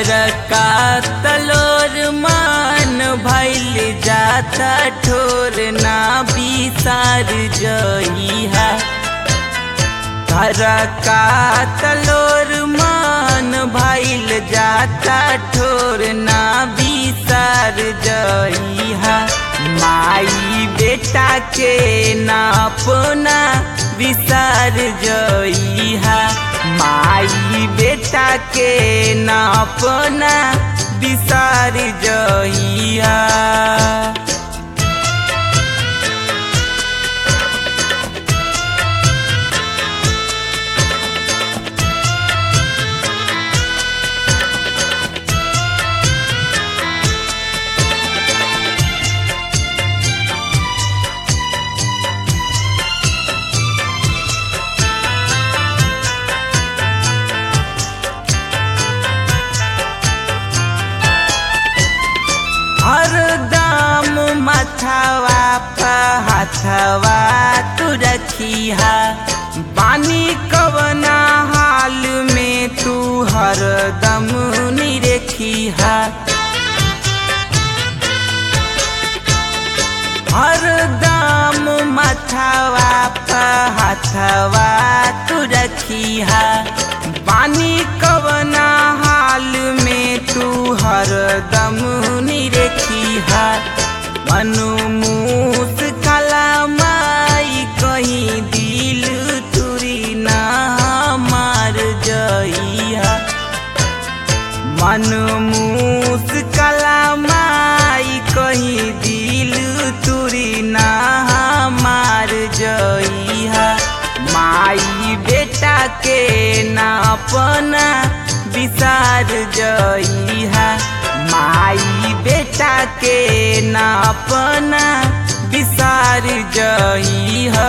घर का तलोर मान भैल जाता ठोर ना बिसार जइहा घर का तलोर मान भैल जाता ठोर ना बिसार जइहा माई बेटा के ना अपना विसार जइहा माई बेटा के ना अपना विसार जइहा हरदम मथवा पहथवा तू रखिहा बानी कवना हाल में तू हरदम निरखिहा हरदम मथवा पहथवा तू रखिहा बानी कवना हाल में तू हरदम निरखिहा मनु मूस कला माई कहीं दिल तुरी ना मार जइहा मन मूस कला माई कहीं दिल तुरी ना मार जइहा माई बेटा के ना अपना विसार जइहा माई बेटा के ना अपना विसार जइहा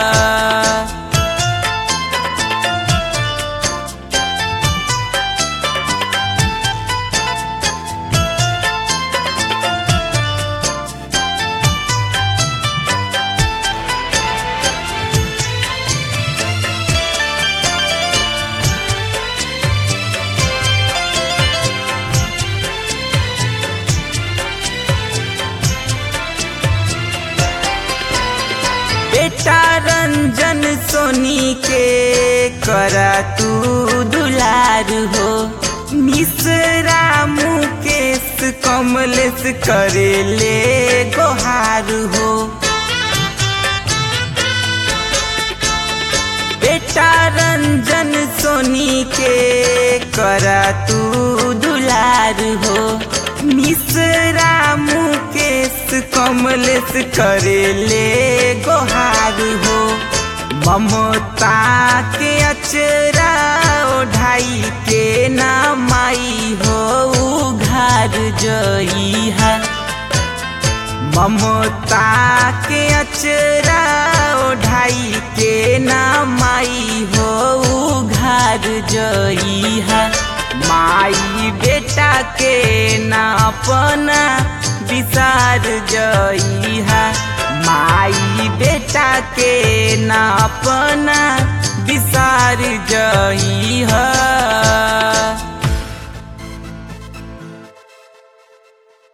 बेटा रंजन सोनी के करा तू दुलार हो मिश्रा मुकेश कमलेश करे ले गोहार हो बेटा रंजन सोनी के करा तू दुलार हो मिश्रा मुकेश कमलेश करे ले गोहार हो ममता के अचरा ओढ़ाई के ना माई हो घार जइहा ममता के अचरा ओढ़ाई के ना माई हो घार जइहा माई बेटा के ना अपना विसार जइहा माई बेटा के